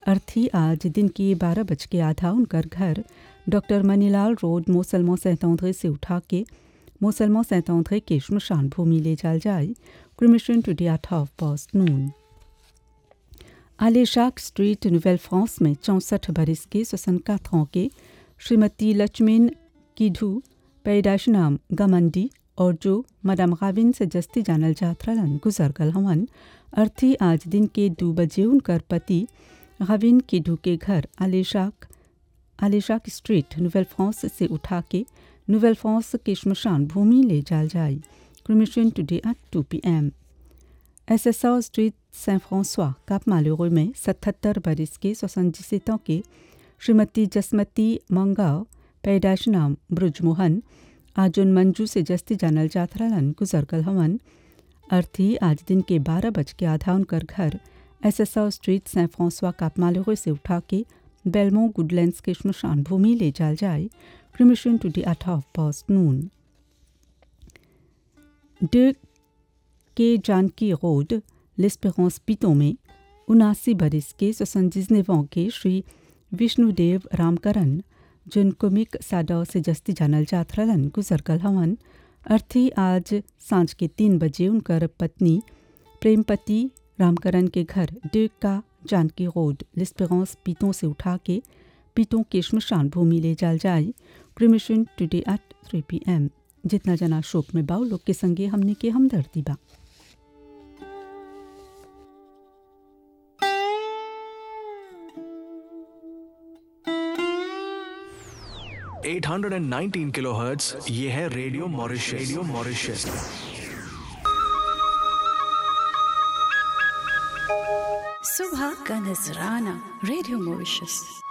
अर्थी आज दिन के बारह बज के आधा उनकर घर डॉक्टर मनीलाल रोड मोसलमो सैतौंधे से उठा के मोसलमो सैतौंधे के शमशान भूमि ले जाल जाए cremation today at half past noon आलेशाक स्ट्रीट नोवेल फ्रांस में चौंसठ बरस के सोसनकाथ के श्रीमती लक्ष्मीन किधू पैदाश नाम गमंडी और जो मदम गाविन से जस्ती जानल जात रहलन गुजर गल हवन अर्थी आज दिन के दो बजे उनकर पति गाविन किधू के घर आलेशाक आलेशाक स्ट्रीट नोवेल फ्रांस से उठा के नोवेल फ्रांस के शमशान भूमि ले जाल जाए cremation today at two P M S S R street सें फ्रांसवा काप मालूरो में सतहत्तर बरस के सोसनजिसेतों के श्रीमती जसमती मंगाव पैदाश नाम ब्रजमोहन आज उन मंजू से जस्ती जानल जात रहलन गुजरगल हवन अर्थी आज दिन के बारह बज के आधा उनकर घर एस एस आर स्ट्रीट सें फ्रांसवा काप मालूरो से उठा के बेलमो गुडलैंड्स के शमशान भूमि ले जाल जाए cremation today at half past noon de के जानकी रोड l'Espérance पितो में उनासी बरस के सोसनजिजनेवों के श्री विष्णुदेव रामकरण जिन कुमिक साडा से जस्ती जानल जात रहलन गुजरगल हवन अर्थी आज सांझ के तीन बजे उनकर पत्नी प्रेमपति रामकरण के घर de का जानकी रोड l'Espérance पितों से उठा के पितों के शमशान भूमि ले जाल जाए cremation today at three P M जितना जना शोक में बाऊ लोग के संगे हमने के हमदर्दी बा 819 किलोहर्ट्ज ये है रेडियो मॉरिशस रेडियो मॉरिशस सुबह का नजराना रेडियो मॉरिशस